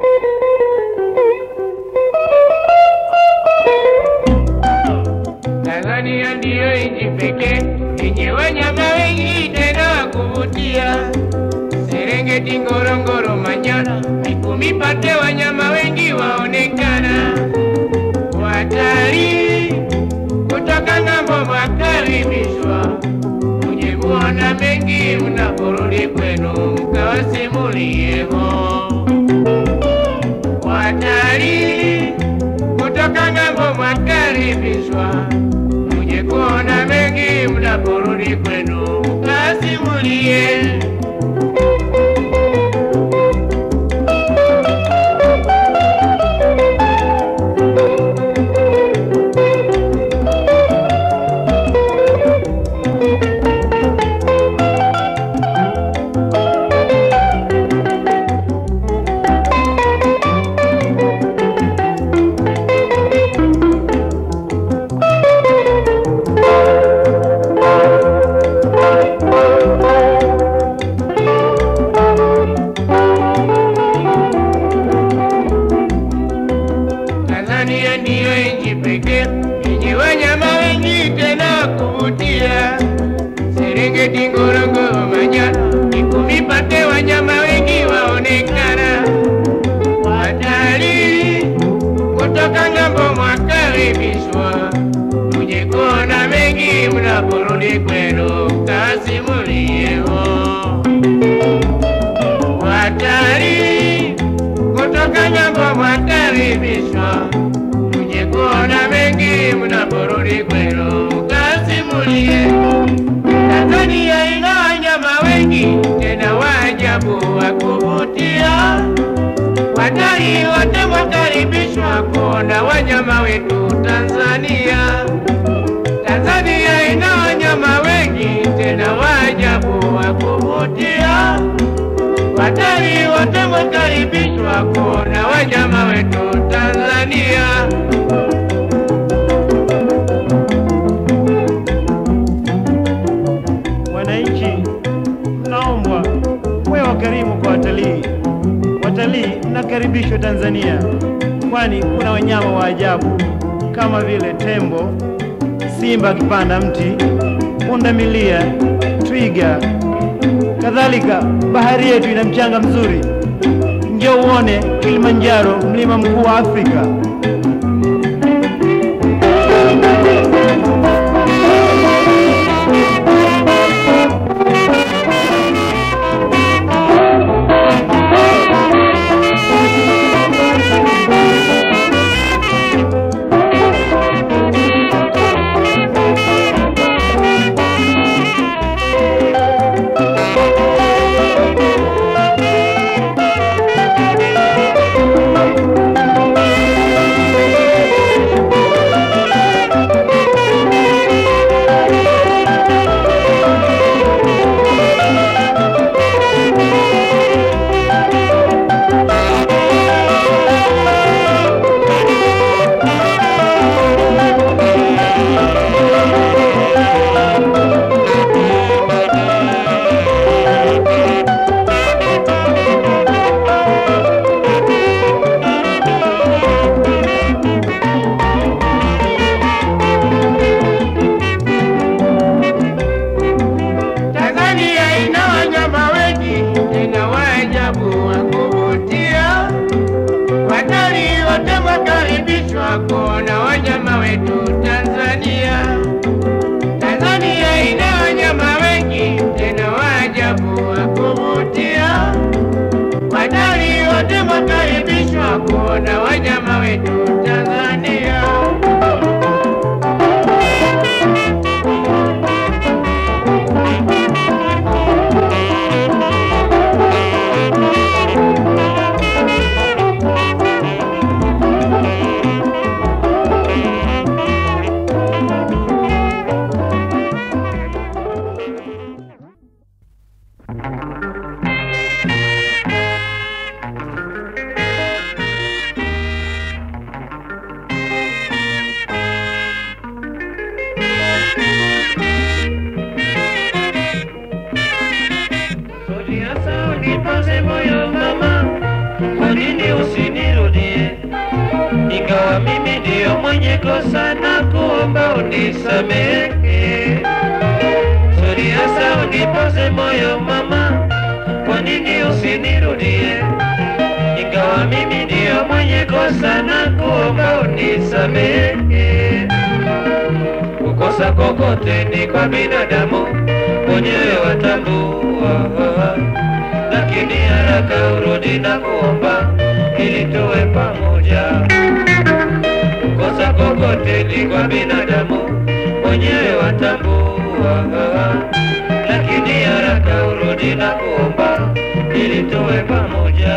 Tanzania ndiyo nchi pekee yenye wanyama wengi tena wa kuvutia. Serengeti, Ngorongoro, Manyara, Mikumi Pate, wanyama wengi waonekana. Watalii kutoka ng'ambo mwakaribishwa, muje kuona mengi mnaporudi kwenu, mkawasimulieko. Watalii kutoka ng'ambo mwakaribishwa, muje kuona mengi mnaporudi kwenu, mkasimulie. Tanzania ndiyo nchi pekee yenye wanyama wengi tena wa kuvutia. Serengeti, Ngorongoro, Manyara, Mikumi Pate, wanyama wengi waonekana. Watalii kutoka ng'ambo mwakaribishwa, muje kuona mengi mnaporudi kwenu, mkasimulieko. Watalii kutoka ng'ambo mwakaribishwa, muje kuona mengi mnaporudi kwenu, mkasimulie. Tanzania ina wanyama wengi tena wa ajabu wa kuvutia. Watalii wote mwakaribishwa kuona wanyama wetu Tanzania. Tanzania ina wanyama wengi tena wa ajabu wa kuvutia. Watalii wote mwakaribishwa kuona wanyama wetu Tanzania. Wananchi, mnaombwa mwe wakarimu kwa watalii. Watalii mnakaribishwa Tanzania, kwani kuna wanyama wa ajabu kama vile tembo, simba akipanda mti, pundamilia, twiga. Kadhalika, bahari yetu ina mchanga mzuri. Njoo uone Kilimanjaro, mlima mkuu wa Afrika. Tanzania ina wanyama wengi tena wa ajabu wa kuvutia. Watalii wote mwakaribishwa kuona wanyama wetu Tanzania. Tanzania ina wanyama wengi tena wa ajabu wa kuvutia. Watalii wote mwakaribishwa kuona wanyama wetu Tanzania. nini usinirudie? Ingawa mimi ndiyo mwenye kosa na kuomba unisamehe. Sori hasa unipoze moyo mama, kwa nini usinirudie? Ingawa mimi ndiyo mwenye kosa na kuomba unisamehe. Kukosa kokote ni kwa binadamu, mwenyewe watambua, lakini haraka urudi na kuomba ili tuwe pamoja. Kukosa kokote ni kwa binadamu, mwenyewe watambua, lakini haraka urudi na kuomba ili tuwe pamoja.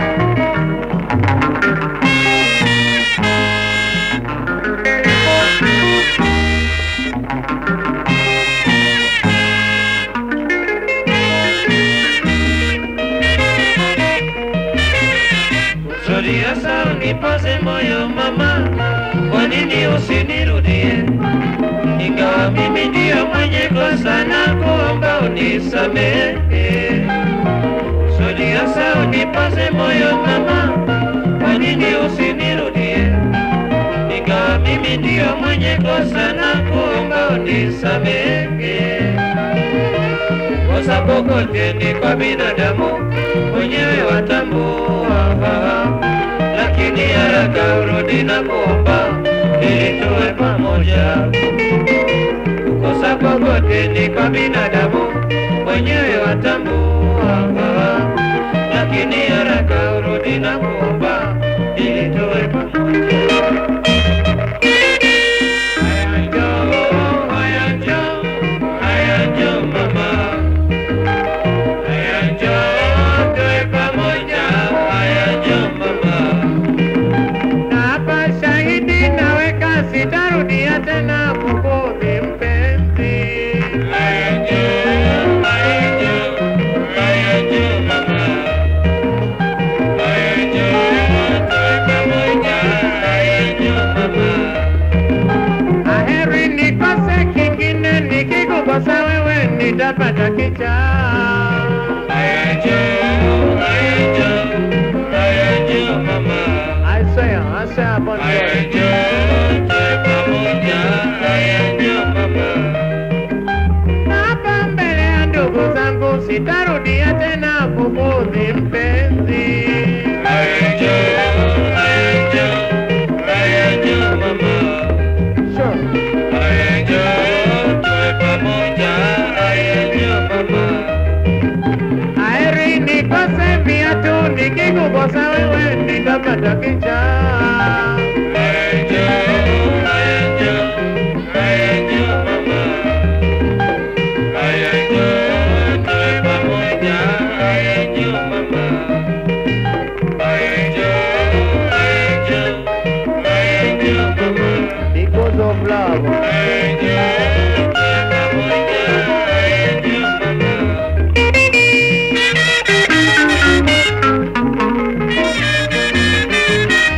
Sori hasa unipoze moyo mama, kwa nini usinirudie? Ingawa mimi ndiyo mwenye kosa na kuomba unisamehe. Sori hasa unipoze moyo mama, kwa nini usinirudie? Ingawa mimi ndiyo mwenye kosa na kuomba unisamehe. Kosa kokote ni kwa binadamu, mwenyewe watambua, lakini haraka urudi na kuomba ili tuwe pamoja. Kukosa kokote ni kwa binadamu, mwenyewe watambua, lakini haraka urudi na kuomba ili tuwe pamoja. Haya njoo, haya njoo, haya njoo mama. Haya njoo tuwe pamoja, haya njoo mama. Na hapa shahidi naweka, sitarudia tena kukuudhi mpenzi. Haya njoo, haya njoo, haya njoo mama. Haya njoo tuwe pamoja, haya njoo mama. Aheri nikose kingine, nikikukosa wewe nitapata kichaa. Haya njoo, haya njoo, haya njoo mama. I swear, I swear upon Haya God. njoo tuwe pamoja, haya njoo mama. Na hapa mbele ya ndugu zangu sitarudia tena kukuudhi mpenzi. Haya njoo, haya njoo, haya njoo mama. Sure. Haya njoo tuwe pamoja, haya njoo mama. Aheri nikose viatu, nikikukosa wewe nitapata kichaa. Haya njoo, haya njoo, haya njoo mama. Haya njoo tuwe pamoja, haya njoo mama. Haya njoo, haya njoo, haya njoo mama. Because of love. Haya njoo tuwe pamoja, haya njoo mama. Thank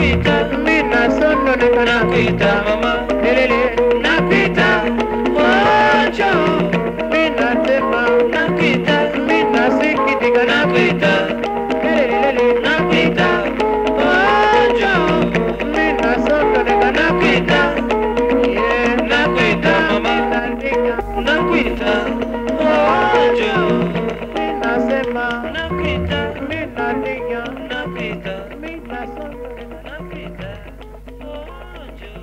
nakuita, mina sononeka nakuita nakuita mama, lelele nakuita, oh njoo, mina sema nakuita, mina sikitika nakuita, lelele nakuita, oh njoo, mina sononeka nakuita, yeah nakuita mama, naandika nakuita, oh njoo, mina sema nakuita, mina andika nakuita, mina sononeka nakuita, oh njoo.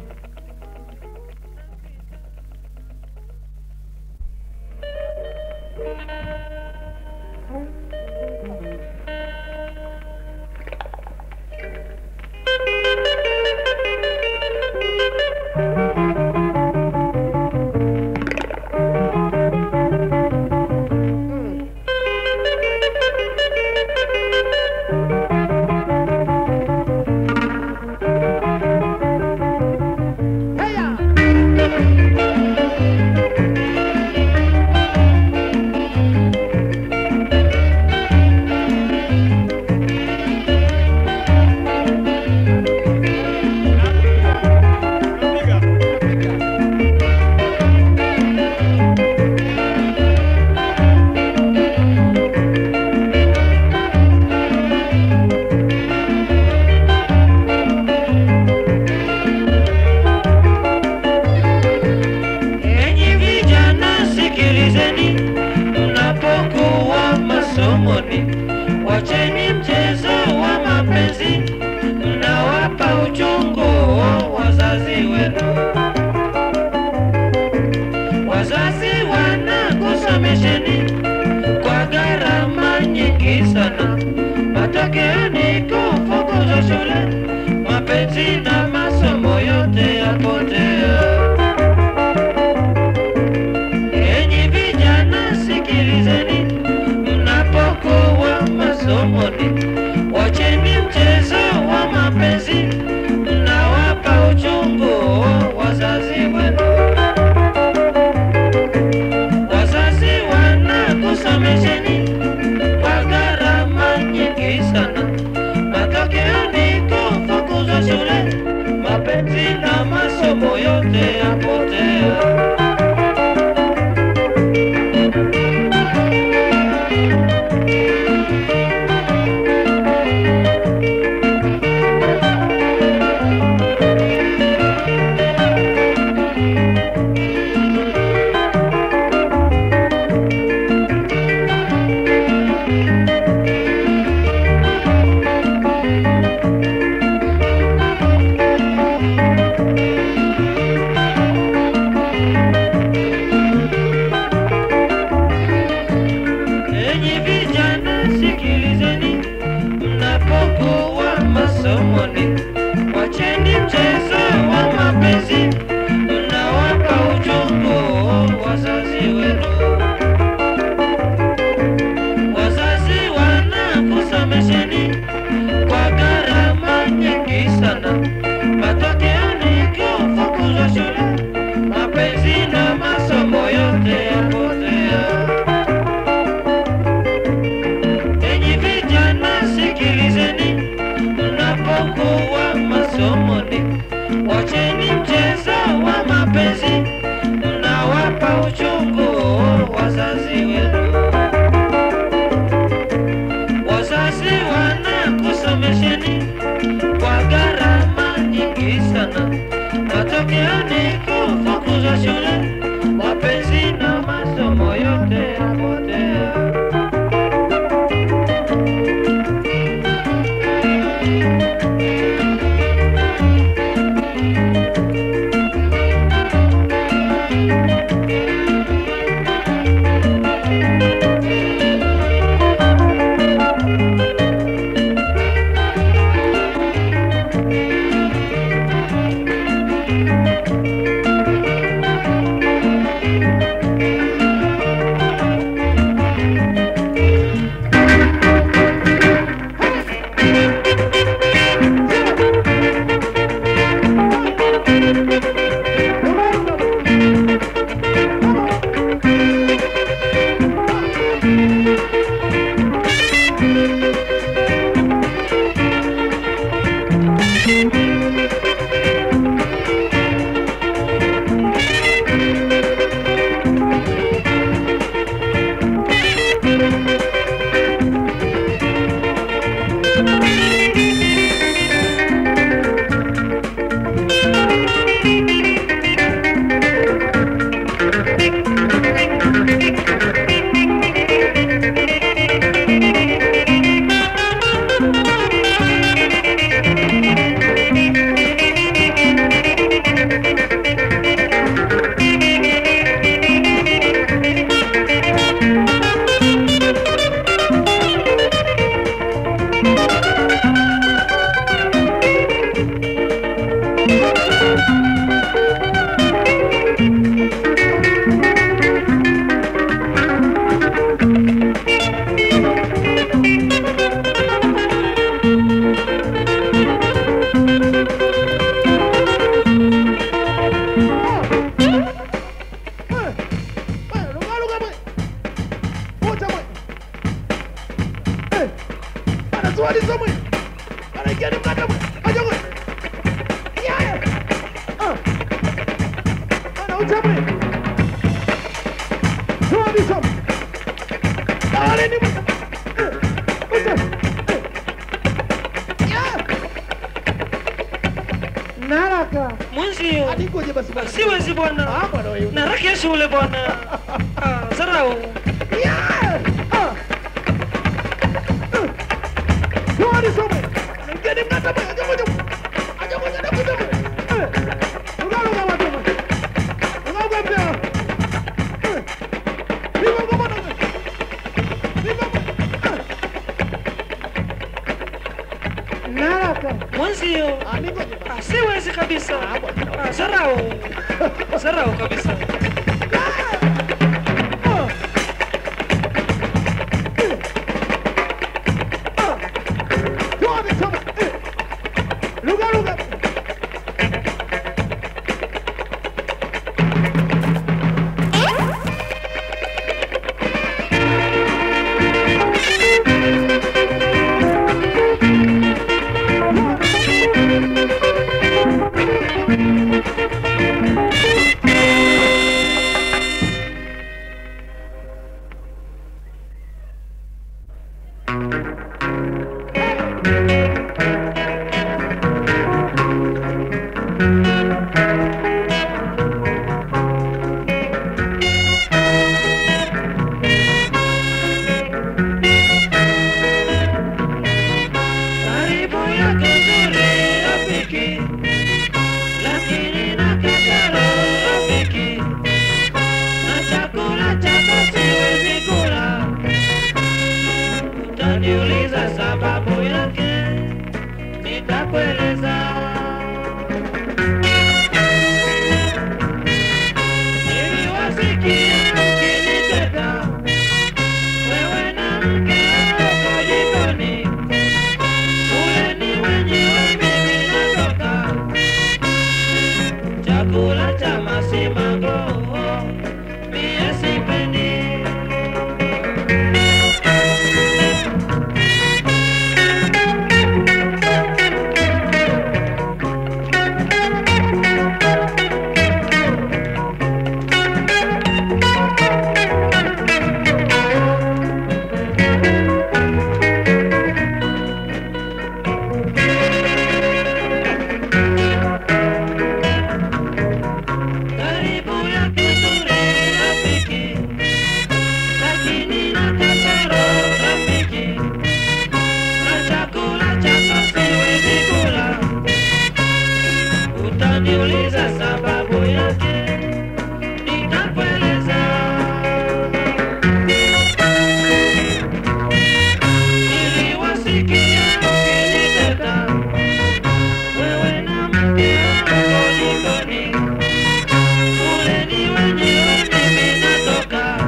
Enyi vijana sikilizeni, mnapokuwa masomoni, wacheni mchezo wa mapenzi, mnawapa uchungu wazazi wenu. Wazazi wanakusomesheni kwa gharama nyingi sana, matokeo ni kufukuzwa shule, mapenzi na masomo yote yapotea. Enyi vijana sikilizeni, mnapokuwa masomoni, wacheni mchezo wa mapenzi, mnawapa uchungu wazazi wenu. Wazazi wanakusomesheni kwa gharama nyingi sana, matokeo ni kufukuzwa shule, mapenzi na masomo yote yapotea. Enyi vijana sikilizeni, mnapokuwa masomoni, wacheni mchezo wa mapenzi, mnawapa uchungu wazazi wenu. Wazazi wanakusomesheni kwa gharama nyingi sana, matokeo ni kufukuzwa shule, mapenzi na masomo yote yapotea. Enyi vijana sikilizeni, mnapokuwa masomoni, wacheni mchezo wa mapenzi, mnawapa uchungu wazazi wenu. Wazazi wanakusomesheni kwa gharama nyingi sana, matokeo ni kufukuzwa shule, mapenzi na masomo yote yapotea. Anatualiza mwe. Anaingia ni mkata mwe. Aja mwe. Yaya. Ah. Anaucha mwe. Tualiza mwe. Dale ni mwe. Eh. Ucha. Eh. Yaya. Naraka. Mwenzio Hadi ngoje basi bwana. siwezi bwana, Ah, bwana wewe. naraka shule bwana. Ah, Zarau Yeah! Ah! Uh! Tualiza mwe. Anaingia ni mkata mwe. Aja mwe. Aja mwe. Aja mwe. Eh. Unaruka watu mwe. Unaruka pia. Eh. Viva ngoma na mwe. Viva mwe. Eh. Naraka. mwenzio Ah, ningoje basi. ah, siwezi kabisa. Ah, Zarau Zarau kabisa. Karibu yako nzuri rafiki, lakini na kasoro rafiki, na chakula chako siwezi kula. Utaniuliza sababu yake, nitakueleza. Niliwasikia ukiniteta, wewe na mke wako jikoni Ule ni wenyewe mimi natoka chakula cha masimango mie sipendi karibu yake nzuri rafiki, lakini na kasoro rafiki, na chakula chako siwezi kula. Utaniuliza sababu yake, nitakueleza. Niliwasikia ukiniteta, wewe na mke wako jikoni Ule ni wenyewe mimi natoka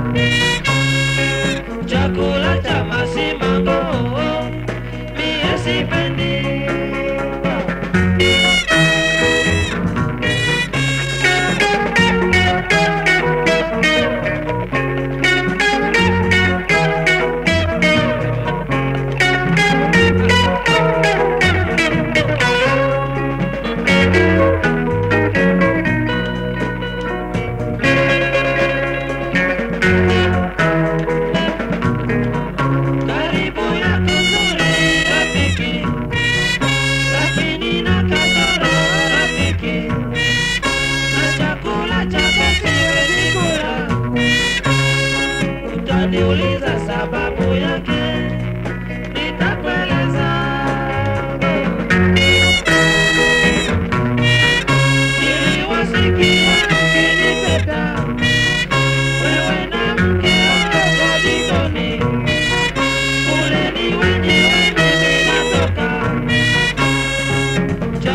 chakula cha masimango mie sipendi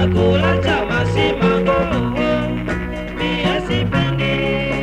chakula cha masimango mie sipendi.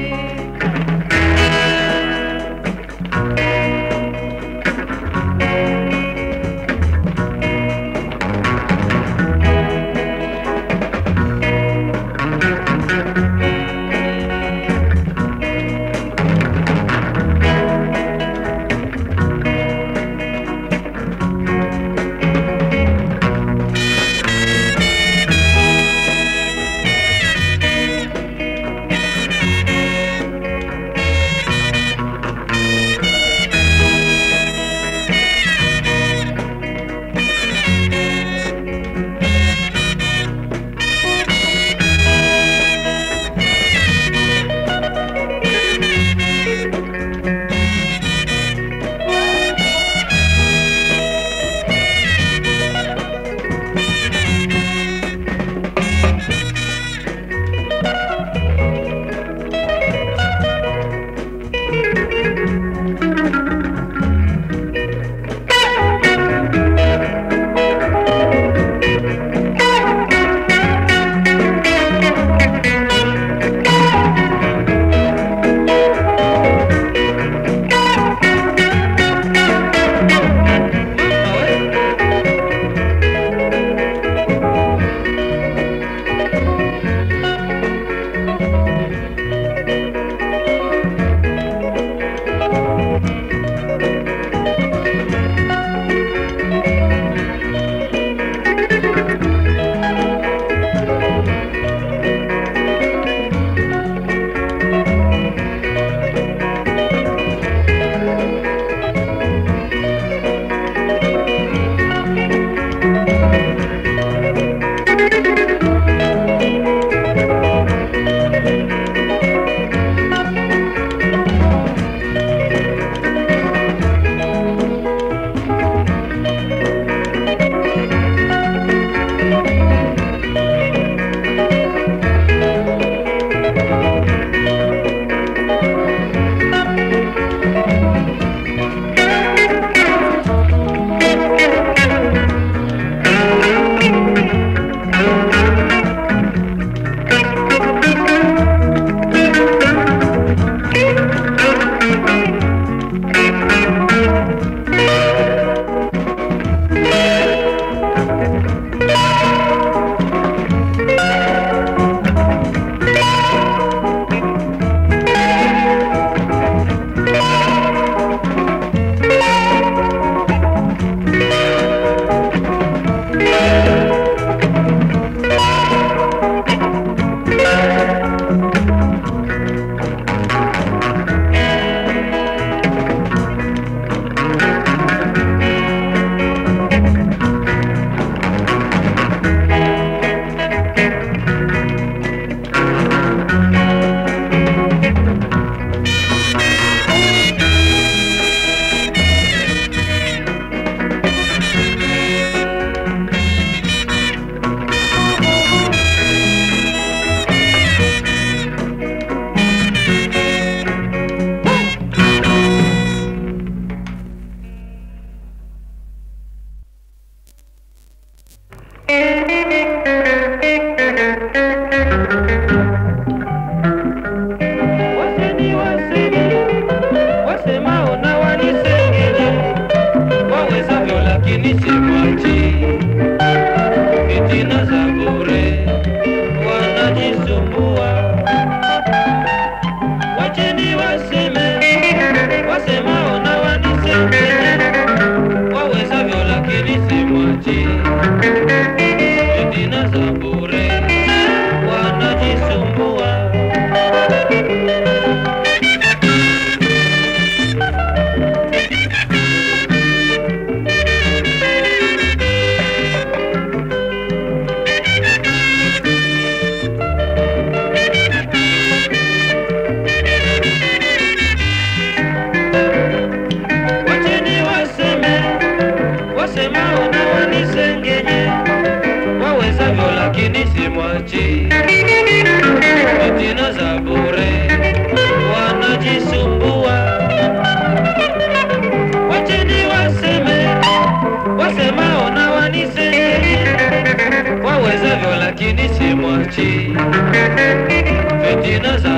simwachi fitina za bure wanajisumbua wacheni waseme wasemao na wanisenge wawezavyo lakini simwachi fitina za